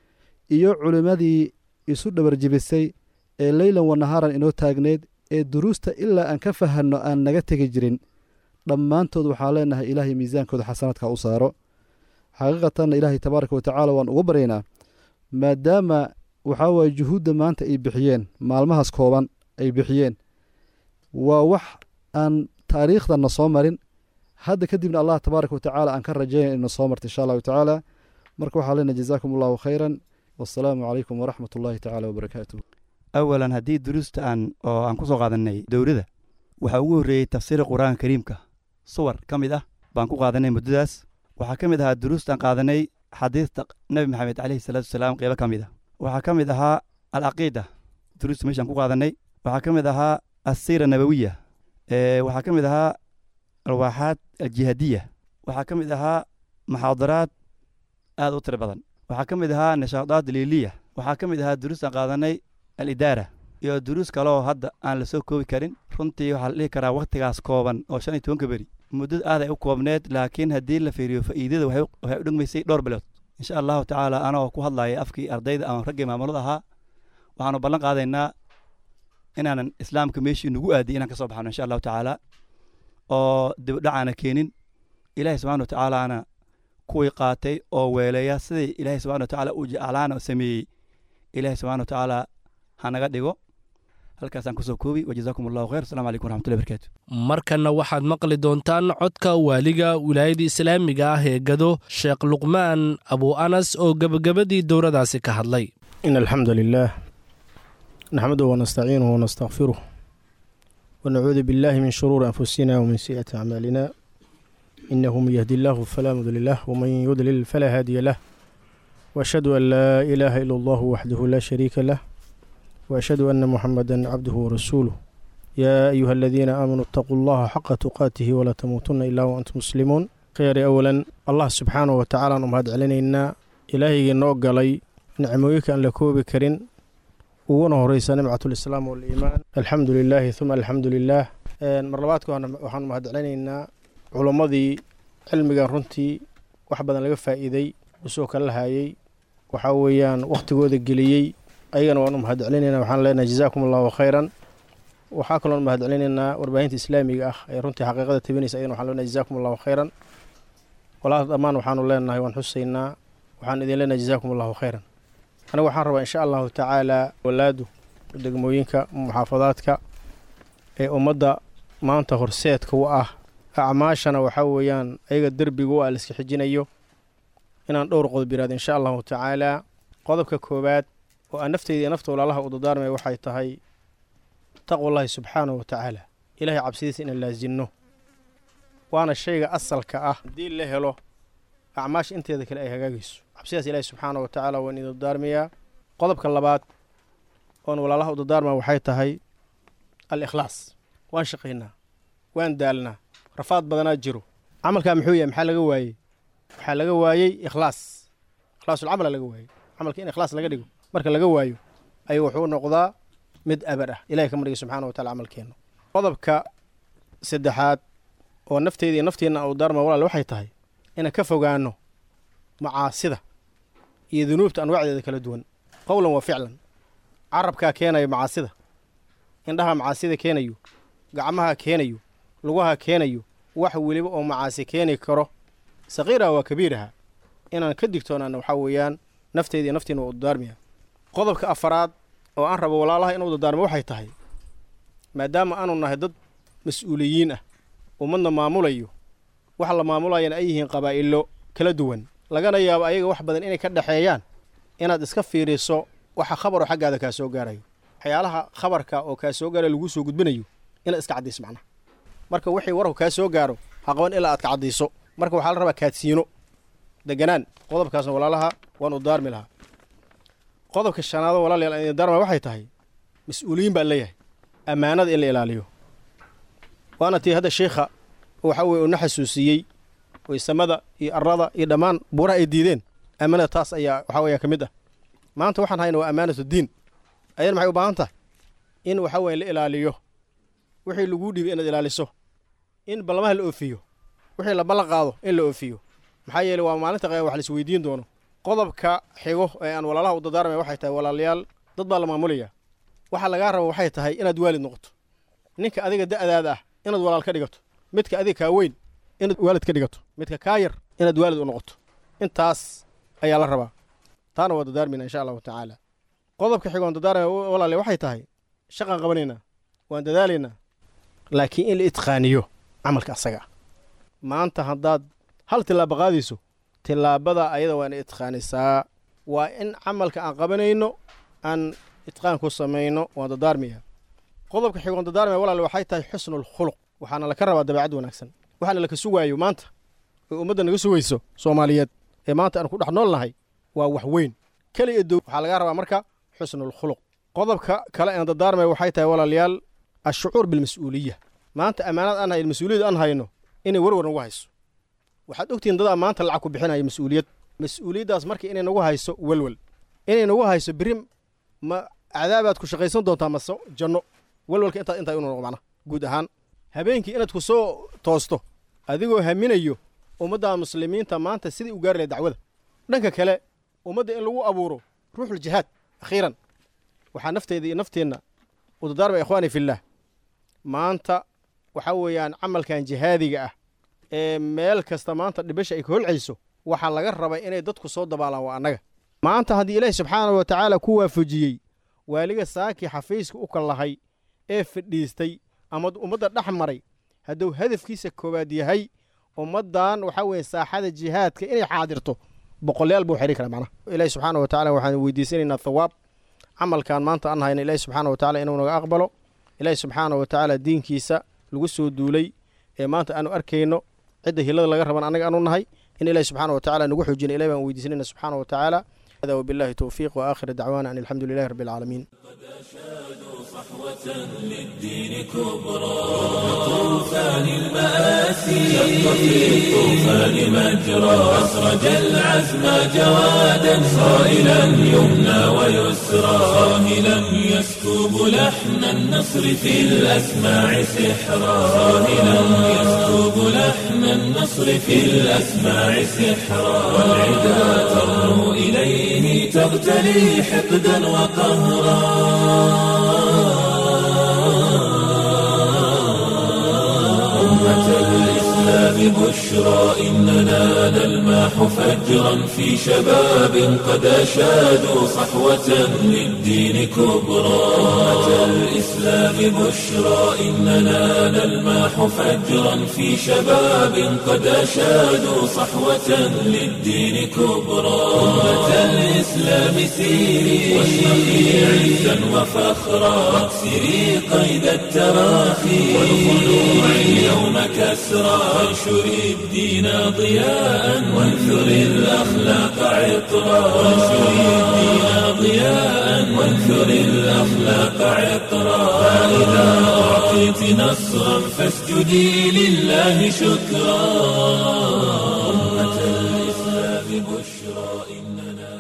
iyo culimmadii isu dhabarjibisay ee leylan wanahaaran inoo taagneyd ee duruusta ilaa aan ka fahanno aan naga tegi jirin dhammaantood waxaa leenahay ilaahay miisaankooda xasanaadka u saaro xaqiiqatanna ilaahay tabaaraka watacaala waan ugu baryaynaa maadaama waxaa waaye juhuudda maanta ay bixiyeen maalmahaas kooban ay bixiyeen waa wax aan taariikhdana soo marin hadda kadibna allah tabaaraka watacaala aan ka rajaynay ina soo marta insha allahu tacaala marka waxaa leenahay jazaakum allahu khayran wassalaamu calaykum waraxmat ullahi tacaala wabarakaatuh awalan haddii duruusta aan oo aan ku soo qaadanay dowladda waxaa ugu horreeyey tafsiira qur-aanka kariimka suwar ka mid ah baan ku qaadanay muddadaas waxaa ka mid ahaa duruustaan qaadanay xadiista nebi maxamed caleyhi salaatu wasalaam qeybo ka mid ah waxaa ka mid ahaa alcaqiida duruusta meeshaan ku qaadanay waxaa ka mid ahaa assiira nabawiya waxaa ka mid ahaa alwaaxaad aljihaadiya waxaa ka mid ahaa muxaadaraad aad u tiro badan waxaa ka mid ahaa nishaadaad liiliya waxaa ka mid ahaa duruustaan qaadanay alidaara iyo duruus kale oo hadda aan la soo koobi karin runtii waxaa la dhihi karaa wakhtigaas kooban oo shan iyo tobanka beri muddada aad ay u koobneed laakiin haddii la fiiriyo faa'iidada waxay u dhegmaysay dhowr bilood insha allahu tacaala anagoo ku hadlaya afkii ardayda ama raggii maamulada ahaa waxaanu ballan qaadaynaa inaanan islaamka meeshii nagu aadiyay inaan ka soo baxno insha allahu tacaala oo dibdhacaana keenin ilaahay subxana watacaalaana kuwii qaatay oo weeleeya siday ilaahay subxana watacaala uu jeclaana sameeyey ilaahay subxana watacaala hanaga dhigo halkaasaan kusoo koobi wajazaakum allahu khayr assalamu calaykum waraxmatullahi barakaatu markanna waxaad maqli doontaan codka waaliga wilaayada islaamiga ah ee gado sheekh luqmaan abu anas oo gebagabadii dowradaasi ka hadlay in alxamdu lilah naxmaduhu wanastaciinuhu wanastakfiruh wanacuudu billahi min shuruuri anfusina wmin si'ati acmaalina inahu man yahdi illahu falaa mudli lah wman yudlil falaa haadiya lah waashhadu an laa ilaaha ila allahu waxdahu laa shariika lah وأشهد أن محمدا عبده ورسوله يا أيها الذين آمنوا اتقوا الله حق تقاته ولا تموتن إلا وأنتم مسلمون خير أولا الله سبحانه وتعالى نمهد علينا إلهي نوغلي نعمويك أن لكوب كرين وونه رئيس نمعة الإسلام والإيمان الحمد لله ثم الحمد لله مرلباتك وحان مهد علينا علماء علمي runtii wax badan laga faa'iiday usoo kala lahayay waxaa weeyaan wakhtigooda geliyey ayagana waan u mahad celinaynaa waxaan leenahay jazaakum allahu khayran waxaa kaloon mahad celinaynaa warbaahinta islaamiga ah ee runtii xaqiiqada tabinaysa ayagana waxaan leenahay jazaakum allahu khayran walaal dhammaan waxaanu leenahay waan xusaynaa waxaan idin leenahay jazaakum allahu khayran anigu waxaan rabaa insha allahu tacaala walaadu degmooyinka muxaafadaadka ee ummadda maanta horseedka u ah acmaashana waxaa weeyaan ayaga derbiga u ah laiska xijinayo inaan dhowr qodob yiraahdo insha allahu tacaala qodobka koowaad oo aan nafteyda iyo nafta walaalaha u dadaarmaya waxay tahay taqwallahi subxaanahu wa tacaala ilahay cabsidiisa inaan laasinno waana shayga asalka ah haddii la helo acmaasha inteeda kale ay hagaagayso cabsidaas ilaahi subxaanahu wa tacaala waan idin dadaarmayaa qodobka labaad oon walaalaha u dadaarmaya waxay tahay al ikhlaas waan shaqaynaa waan daalnaa rafaad badanaa jiro camalkaa muxuu yahay maxaa laga waayey waxaa laga waayey ikhlaas ikhlaasulcamala laga waayey camalka in ikhlaas laga dhigo marka laga waayo ayuu wuxuu noqdaa mid abad ah ilahay ka margay subxana wa tacala camalkeenna qodobka saddexaad oo nafteyda iyo nafteenna u daarma walaal waxay tahay inaan ka fogaanno macaasida iyo dunuubta anwaacdeeda kala duwan qowlan wa ficlan carabkaa keenayo macaasida indhaha macaasida keenayo gacmaha keenayo lugaha keenayo wax weliba oo macaasi keeni karo saqiiraha waa kabiiraha inaan ka digtoonaana waxaa weeyaan nafteyda iyo naftiina waa u dadaarmaya qodobka afaraad oo aan rabo walaalaha inuu dadaarmo waxay tahay maadaama aanu nahay dad mas-uuliyiin ah ummadna maamulayo waxa la maamulayana ay yihiin qabaa'ilo kala duwan lagana yaabo ayaga wax badan inay ka dhexeeyaan inaad iska fiiriso waxa khabaroo xaggaada kaa soo gaarayo waxyaalaha khabarka oo kaa soo gaarayo laguu soo gudbinayo inaad iska caddayso macnaha marka wixii warku kaa soo gaaro ha qaban ilaa aad ka caddayso marka waxaa la rabaa kaadsiino deganaan qodobkaasna walaalaha waan u daarmi lahaa qodobka shanaado walaalayaal aan idin daarmaya waxay tahay mas-uuliyiin baan leeyahay ammaanada in la ilaaliyo waana tii hadda sheikha waxa weye una xasuusiyey waysamada iyo arada iyo dhammaan buuraha ay diideen ammaanada taas ayaa waxaa weeya ka mid ah maanta waxaan hayna waa ammaanatu diin ayana maxay u baahan tahay in waxa weye la ilaaliyo wixii laguu dhiibay inaad ilaaliso in ballamaha la oofiyo wixii la ballan qaado in la oofiyo maxaa yeeley waa maalinta qaya wax la isweydiin doono qodobka xigo ee aan walaalaha u dadaarmaya waxay tahay walaalayaal dad baa la maamulayaa waxaa lagaa raba waxay tahay inaad waalid noqoto ninka adiga da'daada ah inaad walaal ka dhigato midka adiga kaa weyn inaad waalid ka dhigato midka kaa yar inaad waalid u noqoto intaas ayaa la rabaa taana waa dadaarmayna insha allahu tacaala qodobka xigoon dadaarmaya walaale waxay tahay shaqaan qabanaynaa waan dadaalaynaa laakiin in la itqaaniyo camalka asaga ah maanta haddaad hal tillaaba qaadayso tillaabada ayada waa ina itqaanisaa waa in camalka aan qabanayno aan itqaan ku samayno waan dadaarmaya qodobka xigoon dadaarmaya walaale waxay tahay xusnul khuluq waxaana laka rabaa dabeecad wanaagsan waxaana laka sugaayo maanta oo ummadda naga sugayso soomaaliyeed ee maanta aan ku dhex nool nahay waa wax weyn keliya dow waxaa laga rabaa marka xusnul khuluq qodobka kale aan dadaarmaya waxay tahay walaalayaal ashucuur bilmas-uuliya maanta ammaanad aan hayno mas-uuliyad aan hayno inay warwar nagu hayso waxaad ogtihiin dadaa maanta lacag ku bixinaya mas-uuliyad mas-uuliyaddaas marka inay nagu hayso welwel inay nagu hayso birim ma cadaabaad ku shaqaysan doontaa mase janno welwelka intaa intaa inuu noqo macnaha guud ahaan habeenkii inaad ku soo toosto adigoo haminayo ummadda muslimiinta maanta sidai u gaari lahay dacwada dhanka kale ummadda in lagu abuuro ruuxul jihaad akhiiran waxaa nafteyda iyo nafteenna u dadaarmaya ikhwaani fillaah maanta waxaa weeyaan camalkan jihaadiga ah ee meel kasta maanta dhibasha ay ka holcayso waxaa laga rabay inay dadku soo dabaalaan waa annaga maanta haddii ilaahi subxaanahu wa tacaala ku waafajiyey waaliga saakii xafiiska u kallahay ee fadhiistay ama ummadda dhex maray hadduu hadafkiisa koowaad yahay ummaddan waxaa weeye saaxada jihaadka inay xaadirto boqolayaal buu xidhi karaa macnaha ilaahi subxaana wa tacala waxaan weydiisanaynaa thawaab camalkan maanta aan hayna ilaahi subxaana wa tacala inuu naga aqbalo ilaahi subxaana wa tacaala diinkiisa lagu soo duulay ee maanta aanu arkayno cidda hilada laga raban annaga aanu nahay in ilahi subxaana wa tacala nagu xoojina ilahi baan weydiisanayna subxaana wa tacaala hada wabillahi towfiiq waakhir dacwaana an alxamdu lilahi rabbi alcaalamiin للدين كبرى طوفان المآسي شق في الطوفان مجرى أسرج العزم جوادا صائلا يمنى ويسرى صاهلا يسكب لحن النصر في الأسماع سحرا صاهلا يسكب لحن النصر في الأسماع سحرا والعدا ترنو إليه تغتلي حقدا وقهرا أمة الإسلام بشرى إننا نلمح فجرا في شباب قد أشادوا صحوة للدين كبرى أمة الإسلام بشرى إننا نلمح فجرا في شباب قد أشادوا صحوة للدين كبرى أمة الإسلام سيري واشرقي عزا وفخرا واكسري قيد التراخي والخلوع اليوم كسرى وانشري الدين ضياء وانثري الأخلاق عطرا وانشري الدين ضياء وانثري الأخلاق عطرا فإذا أعطيت نصرا فاسجدي لله شكرا أمة الإسلام بشرى إننا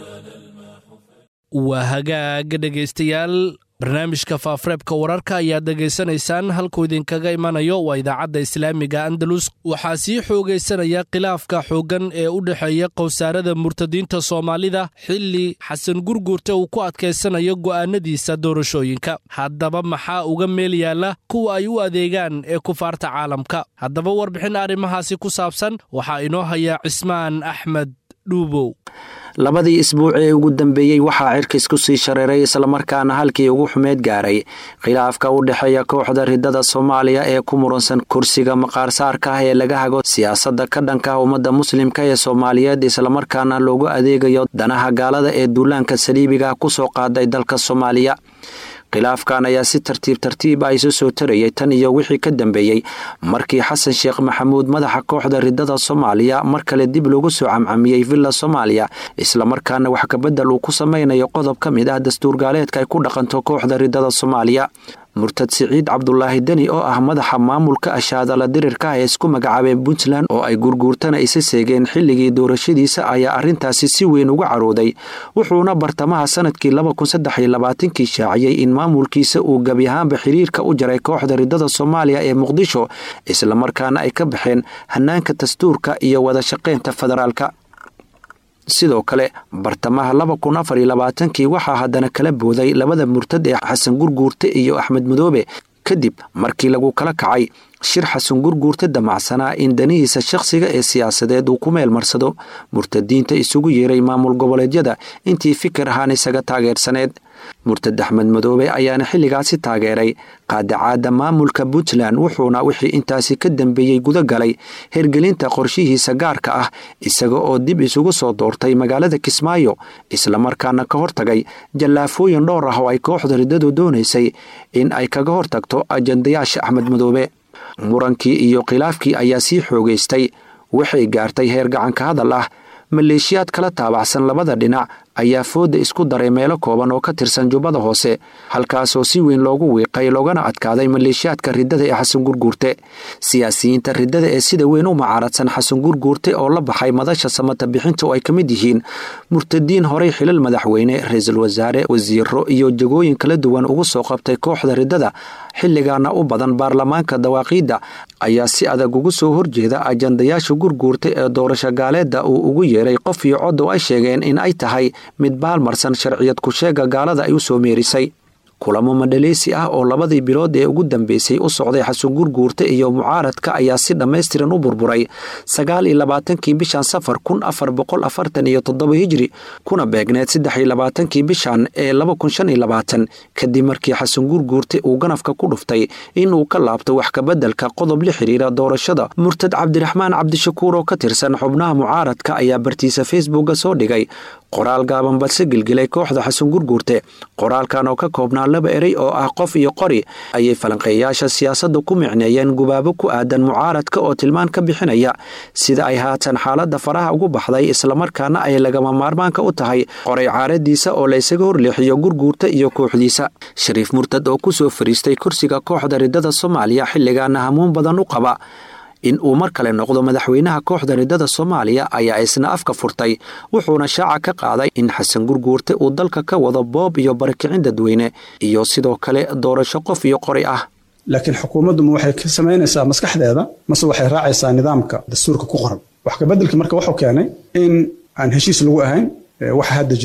waa hagaag dhegaystayaal barnaamijka faafureebka wararka ayaad dhegaysanaysaan halkuu idinkaga imanayo waa idaacadda islaamiga andalus waxaa sii xoogaysanaya khilaafka xooggan ee u dhexeeya qowsaarada murtadiinta soomaalida xilli xasan gurguurta uu ku adkaysanayo go'aanadiisa doorashooyinka haddaba maxaa uga meel yaalla kuwa ay u adeegaan ee kufaarta caalamka haddaba warbixin arrimahaasi ku saabsan waxaa inoo haya cismaan axmed dhuubow labadii isbuuc ee ugu dambeeyey waxaa cirkis ku sii shareeray islamarkaana halkii ugu xumeed gaaray khilaafka u dhexeeya kooxda ridada soomaaliya ee ku muransan kursiga maqaarsaarka ah ee laga hago siyaasadda ka dhanka ummadda muslimka ee soomaaliyeed islamarkaana loogu adeegayo danaha gaalada ee duulaanka saliibiga ku soo qaaday dalka soomaaliya khilaafkan ayaa si tartiib tartiib ah isu soo tarayay tan iyo wixii ka dambeeyey markii xasan sheekh maxamuud madaxa kooxda ridada soomaaliya mar kale dib loogu soo camcamiyey villa soomaaliya islamarkaana wax kabedel uu ku samaynayo qodob ka mid ah dastuur gaaleedka ay ku dhaqanto kooxda ridada soomaaliya murtad siciid cabdulaahi deni oo ah madaxa maamulka ashaadala dirirka ee isku magacaabeen puntland oo ay gurguurtana isa seegeen xilligii doorashadiisa ayaa arrintaasi si weyn uga carooday wuxuuna bartamaha sanadkii kii shaaciyey in maamulkiisa uu gebi ahaanba xiriirka u jaray kooxda ridada soomaaliya ee muqdisho islamarkaana ay ka baxeen hanaanka dastuurka iyo wada shaqaynta federaalka sidoo kale bartamaha kii waxaa haddana kala booday labada murtad ee xasan gurguurte iyo axmed madoobe kadib markii lagu kala kacay shir xasan gurguurte damacsanaa in danihiisa shakhsiga ee siyaasadeed uu ku meel marsado murtadiinta isugu yeeray maamul goboleedyada intii fikir ahaan isaga taageersaneed murtad axmed madoobe ayaana xilligaasi taageeray qaadacaadda maamulka puntland wuxuuna wixii intaasi ka dambeeyey guda galay hergelinta qorshihiisa gaarka ah isaga oo dib isugu soo doortay magaalada kismaayo islamarkaana ka hortagay jallaafooyin dhowr ah oo ay kooxda riddadu doonaysay in ay kaga hortagto ajandayaasha axmed madoobe murankii iyo khilaafkii ayaa sii xoogaystay waxay gaartay heer gacanka hadal ah maleeshiyaad kala taabacsan labada dhinac ayaa fooda isku daray meelo kooban oo ka tirsan jubbada hoose halkaasoo si weyn loogu wiiqay loogana adkaaday maleeshiyaadka riddada ee xasan gurguurte siyaasiyiinta riddada ee sida weyn u macaaradsan xasan gurguurte oo la baxay madasha samata bixinta oo ay ka mid yihiin murtadiin horey xilal madaxweyne ra-iisul wasaare wasiiro iyo jagooyin kala duwan ugu soo qabtay kooxda riddada xilligaana u badan baarlamaanka dawaaqiidda ayaa si adag ugu soo horjeeda ajandayaasha gurguurta ee doorasho gaaleedda uu ugu yeeray qof iyo cod oo ay sheegeen in ay tahay mid baalmarsan sharciyad ku-sheega gaalada ay u soo meerisay kulamo madhaleysi ah oo labadii bilood ee ugu dambeysay u socday xasan gurguurta iyo mucaaradka ayaa si dhammaystiran u burburay sagaal iyo labaatankii bishan safar kun afar boqol afartan iyo toddoba hijri kuna beegneed saddex iyo labaatankii bishan ee laba kun shan iyo labaatan kadib markii xasan gurguurta uu ganafka ku dhuftay inuu ka laabto wax kabeddelka qodob la xiriira doorashada murtad cabdiraxmaan cabdishakuur oo ka tirsan xubnaha mucaaradka ayaa bartiisa facebooka soo dhigay qoraal gaaban balse gelgelay kooxda xasan gurguurte qoraalkan oo ka koobnaa laba erey oo ah qof iyo qori ayay falanqeeyaasha siyaasadda ku micneeyeen gubaabo ku aadan mucaaradka oo tilmaan ka bixinaya sida ay haatan xaaladda faraha ugu baxday islamarkaana ay lagama maarmaanka u tahay qoray caaradiisa oo la ysaga horleexiyo gurguurta iyo kooxdiisa shariif murtad oo ku soo fariistay kursiga kooxda riddada soomaaliya xilligaana hamuun badan u qaba in uu mar kale noqdo madaxweynaha kooxda riddada soomaaliya ayaa isna afka furtay wuxuuna shaaca ka qaaday in xasan gurguurte uu dalka ka wado boob iyo barakicin dadweyne iyo sidoo kale doorasho qof iyo qori ah laakiin xukuumaddu ma waxay ka samaynaysaa maskaxdeeda mase waxay raacaysaa nidaamka dastuurka ku qoran wax kabeddelkii marka wuxuu keenay in aan heshiis lagu ahayn waxa hadda jira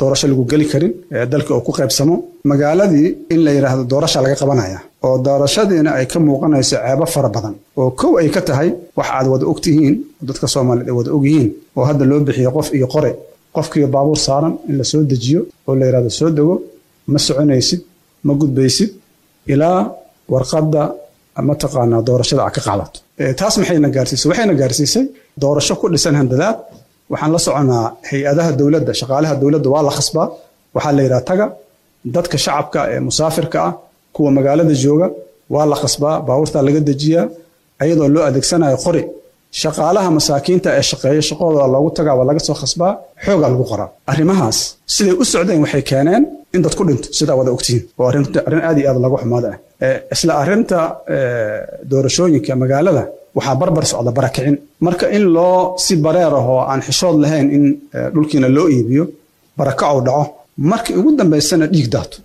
doorasho lagu geli karin dalka oo ku qaybsamo magaaladii in la yidhaahdo doorasha laga qabanaya oo doorashadiina ay ka muuqanayso ceebo fara badan oo kow ay ka tahay wax aad wada ogtihiin oo dadka soomaaliyeed ay wada ogyihiin oo hadda loo bixiyo qof iyo qore qofkiiyo baabuur saaran in la soo dejiyo oo la yidhahdo soo dego ma soconaysid ma gudbaysid ilaa warqadda mataqaanaa doorashada aad ka qaadato taas maxayna gaarsiisay waxayna gaarsiisay doorasho ku dhisan handadaad waxaan la soconaa hay-adaha dowladda shaqaalaha dowladda waa la khasbaa waxaa la yidhaha taga dadka shacabka ee musaafirka ah kuwa magaalada jooga waa la khasbaa baabuurtaa laga dejiyaa ayadoo loo adeegsanayo qori shaqaalaha masaakiinta ee shaqeeya shaqadooda loogu tagaa waa laga soo khasbaa xoogaa lagu qoraa arrimahaas siday u socdeen waxay keeneen in dad ku dhinto sidaa wada ogtihiin oo arrin aad iyo aad lagu xumaada ah isla arrinta doorashooyinka magaalada waxaa barbar socda barakicin marka in loo si bareer ah oo aan xishood lahayn in dhulkiina loo iibiyo barakacow dhaco markii ugu dambaysana dhiig daato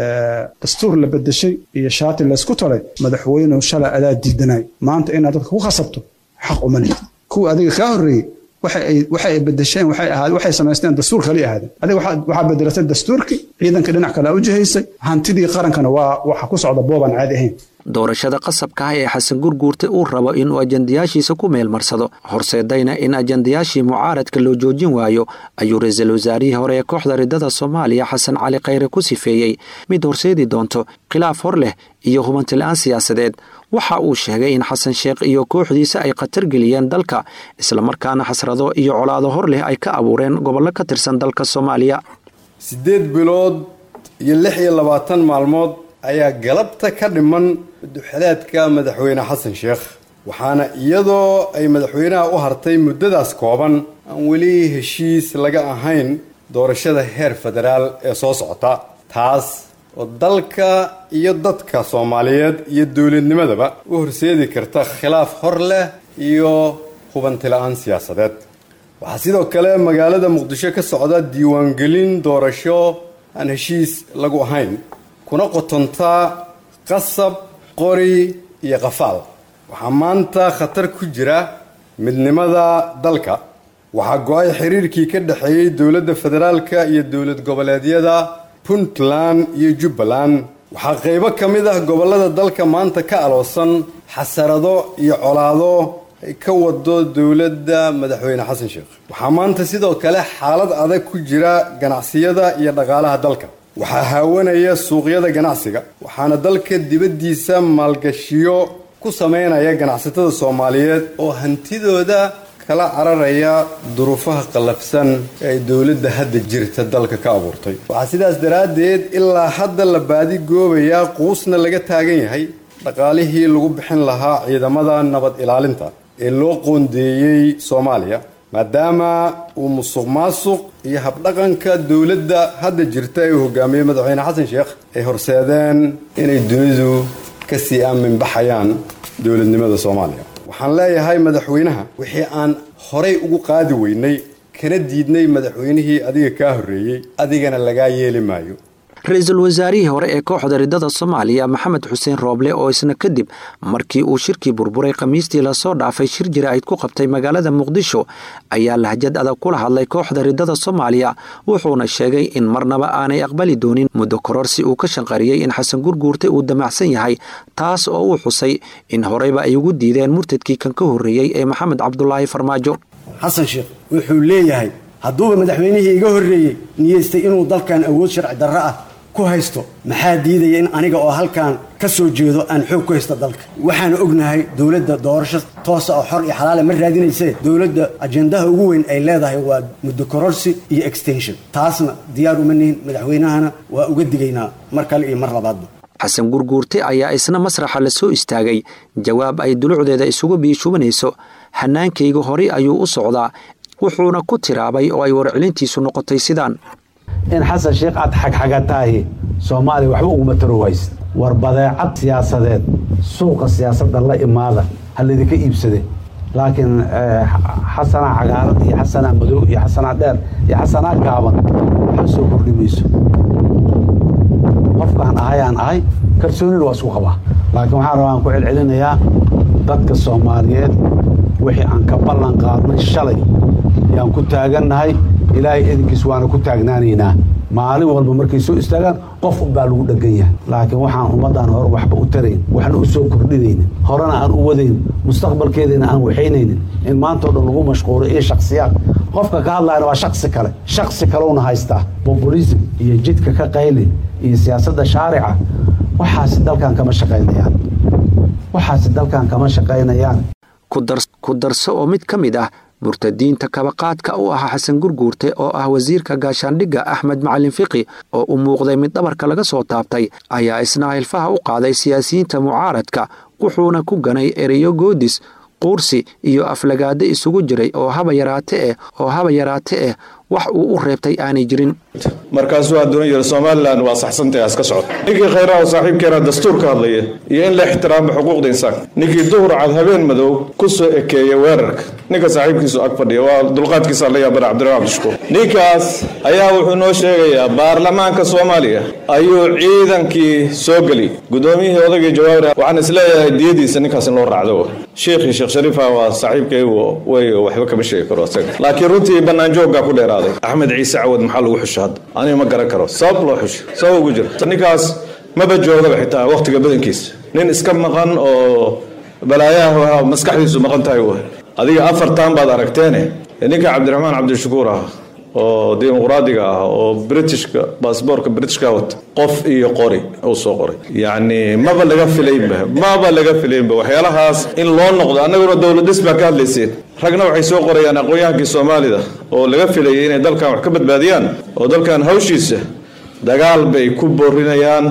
dastuur la bedeshay iyo shaati laysku talay madaxweynuhu shalay adaa diidanay maanta inaad dadka ku khasabto xaq uma lihid kuwa adiga kaa horreeyey waxa ay bedesheen waxay samaysteen dastuur kali ahaadeen adiga waxaa bedelatay dastuurkii ciidanka dhinac kale u jihaysay hantidii qarankana waa waxa ku socda boobaan caadi ahayn doorashada qasabka ah ee xasan gurguurte uu rabo inuu ajandayaashiisa ku meelmarsado horseedayna in ajandayaashii mucaaradka loo joojin waayo ayuu ra-iisul wasaarihii hore ee kooxda ridada soomaaliya xasan cali khayre ku sifeeyey mid horseedi doonto khilaaf hor leh iyo hubanti-la-aan siyaasadeed waxa uu sheegay in xasan sheekh iyo kooxdiisa ay khatar geliyeen dalka islamarkaana xasrado iyo colaado hor leh ay ka abuureen gobollo ka tirsan dalka soomaaliya siddeed bilood iyo lix iyo labaatan maalmood ayaa galabta ka dhiman duxeleedka madaxweyne xasan sheekh waxaana iyadoo ay madaxweynaha u hartay muddadaas kooban aan weli heshiis laga ahayn doorashada heer federaal ee soo socota taas oo dalka iyo dadka soomaaliyeed iyo dowladnimadaba u horseedi karta khilaaf hor leh iyo hubanti-la-aan siyaasadeed waxaa sidoo kale magaalada muqdisho ka socda diiwaangelin doorasho aan heshiis lagu ahayn kuna qotontaa qasab qori iyo qafaal waxaa maanta khatar ku jira midnimada dalka waxaa go-ay xiriirkii ka dhexeeyey dowladda federaalka iyo dowlad goboleedyada puntland iyo jubbaland waxaa qaybo ka mid ah gobollada dalka maanta ka aloosan xasarado iyo colaado ay ka wado dowladda madaxweyne xasan sheekh waxaa maanta sidoo kale xaalad adag ku jira ganacsiyada iyo dhaqaalaha dalka waxaa haawanaya suuqyada ganacsiga waxaana dalka dibaddiisa maalgashiyo ku samaynaya ganacsatada soomaaliyeed oo hantidooda kala cararaya duruufaha qallafsan ee ay dowladda hadda jirta dalka ka abuurtay waxaa sidaas daraaddeed ilaa hadda la baadi goobayaa quusna laga taagan yahay dhaqaalihii lagu bixin lahaa ciidamada nabad ilaalinta ee loo qoondeeyey soomaaliya maadaama uu musuq maasuq iyo habdhaqanka dowladda hadda jirta ee uu hogaamiyey madaxweyne xasan sheekh ay horseedeen inay dunidu kasii aaminbaxayaan dowladnimada soomaaliya waxaan leeyahay madaxweynaha wixii aan horay ugu qaadi weynay kana diidnay madaxweynihii adiga kaa horreeyey adigana lagaa yeeli maayo ra-iisul wasaarihii hore ee kooxda ridada soomaaliya maxamed xuseen rooble oo isna kadib markii uu shirkii burburay khamiistii lasoo dhaafay shir jira-id ku qabtay magaalada muqdisho ayaa lahjad adag kula hadlay kooxda ridada soomaaliya wuxuuna sheegay in marnaba aanay aqbali doonin muddo kororsi uu ka shanqariyey in xasan gurguurte uu damacsan yahay taas oo uu xusay in horeyba ay ugu diideen murtadkii kan ka horreeyey ee maxamed cabdulaahi farmaajo xasan sheekh wuxuu leeyahay hadduuba madaxweynihii iga horreeyey niyeystay inuu dalkan awood sharci darro ah ku haysto maxaa diidaya in aniga oo halkan ka soo jeedo aan xoog ku haysto dalka waxaan ognahay dowladda doorasho toosa oo xor iyo xalaale ma raadinayse dowladda ajendaha ugu weyn ay leedahay waa muddo kororsi iyo extension taasna diyaar uma nihin madaxweynahana waa uga digaynaa mar kale iyo mar labaadba xasan gurguurte ayaa isna masraxa la soo istaagay jawaab ay dulucdeeda isugu biishubanayso hanaankayga horey ayuu u socdaa wuxuuna ku tiraabay oo ay warcelintiisu noqotay sidaan in xasan sheekh aad xagxagataahi soomaaliya waxba uguma taro wayse war badeecad siyaasadeed suuqa siyaasadda la imaada ha laydinka iibsade laakiin xasanaa cagaarad iyo xasanaa madow iyo xasanaa dheer iyo xasanaa gaaban waxba soo kordhi mayso qofkaan ahayaan ahay kalsoonina waa isku qabaa laakiin waxaan rabaa aan ku celcelinayaa dadka soomaaliyeed wixii aan ka ballan qaadnay shalay yaan ku taagannahay ilaahay idinkiis waana ku taagnaanaynaa maalin walba markay soo istaagaan qof unbaa lagu dheggan yahay laakiin waxaan ummaddan hore waxba u tarayn waxna u soo kordhinaynin horena aan u wadayn mustaqbalkeediina aan waxaynaynin in maantao dhan lagu mashquulo iyo shaksiyaad qofka ka hadlayana waa shaksi kale shaksi kalewna haystaa populism iyo jidka ka qayli iyo siyaasadda shaarica waxaasi dalkan kama shaqaynayaan waxaasi dalkan kama shaqaynayaan ku darso oo mid ka mid ah murtadiinta kabaqaadka u ahaa xasan gurguurte oo ah wasiirka gaashaandhigga axmed macalin fiqi oo u muuqday mid dhabarka laga soo taabtay ayaa isna hilfaha u qaaday siyaasiyiinta mucaaradka wuxuuna ku ganay ereyo goodis quursi iyo aflagaado isugu jiray oo haba yaraate eh oo haba yaraate eh wax uu u reebtay aanay jirin markaasuu adduun yiri somalilan waa saxsantahay aska socod ninkii khayraha saaxiibkeena dastuur ka hadlaya iyo in la ixtiraamo xuquuqda insaanka ninkii duhur cad habeen madow ku soo ekeeya weerarka ninka saaxiibkiisu ag fadhiya waa dulqaadkiisa la yaabana cabdiraxmaan cabdishukuur ninkaas ayaa wuxuu noo sheegayaa baarlamaanka soomaaliya ayuu ciidankii soo geli guddoomiyihii odaygii jawaabir waxaan isleeyahay diyadiisa ninkaas in loo raacdo sheekhii sheekh shariifa waa saaxiibkaygu way waxba kama sheegi karo isaga laakiin runtii banaanjooggaa ku dheeraaday axmed ciise cawad maxaa lagu xusha hadda aniga ma garan karo sabab loo xusho sabab ugu jira ninkaas maba joogaba xitaa wakhtiga badankiisa nin iska maqan oo balaayaha maskaxdiisu maqan tahay w adiga afartan baad aragteene ninka cabdiraxmaan cabdishakuur ah oo dimuqraadiga ah oo britishka baasboorka britishka wata qof iyo qori uu soo qoray yacni maba laga filaynba maba laga filaynba waxyaalahaas in loo noqdo annaguna dowladis baa ka hadlayseen ragna waxay soo qorayaan aqoon-yahankii soomaalida oo laga filayay inay dalkan wax ka badbaadiyaan oo dalkan hawshiisa dagaal bay ku boorinayaan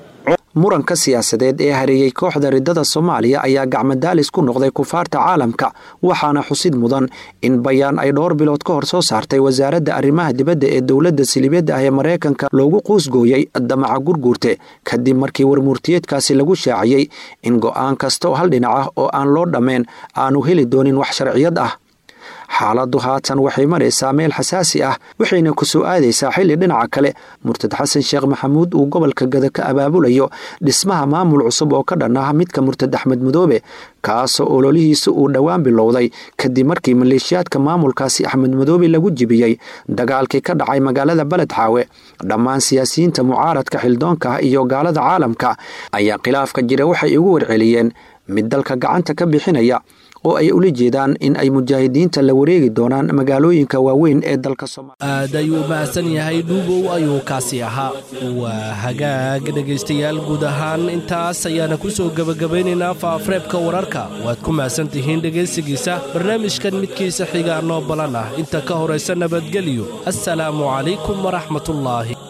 muranka siyaasadeed ee hareeyey kooxda riddada soomaaliya ayaa gacmadaalis ku noqday kufaarta caalamka waxaana xusid mudan in bayaan ay dhowr bilood ka hor soo saartay wasaaradda arrimaha dibadda ee dowladda silibyadda ah ee maraykanka loogu quusgooyey damaca gurguurte kadib markii warmurtiyeedkaasi lagu shaaciyey in go'aan kasta oo hal dhinac ah oo aan loo dhammayn aanu heli doonin wax sharciyad ah xaaladdu haatan waxay maraysaa meel xasaasi ah waxayna ku soo aadaysaa xilli dhinaca kale murtad xasan sheekh maxamuud uu gobolka gada ka abaabulayo dhismaha maamul cusub oo ka dhan ah midka murtad axmed mudoobe kaasoo ololihiisa uu dhowaan bilowday kadib markii maleeshiyaadka maamulkaasi axmed mudoobe lagu jibiyey dagaalkii ka dhacay magaalada beledxaawe dhammaan siyaasiyiinta mucaaradka xildoonka ah iyo gaalada caalamka ayaa khilaafka jira waxay ugu warceliyeen mid dalka gacanta ka bixinaya oo ay ula jeedaan in ay mujaahidiinta la wareegi doonaan magaalooyinka waaweyn ee dalka aad ayuu mahadsan yahay dhuubow ayuu kaasi ahaa waa hagaag dhegaystayaal guud ahaan intaas ayaana ku soo gebagabaynaynaa faaafreebka wararka waad ku mahadsan tihiin dhegaysigiisa barnaamijkan midkiisa xiga noo balan ah inta ka horaysa nabadgelyo assalaamu calaykum waraxmatullaahi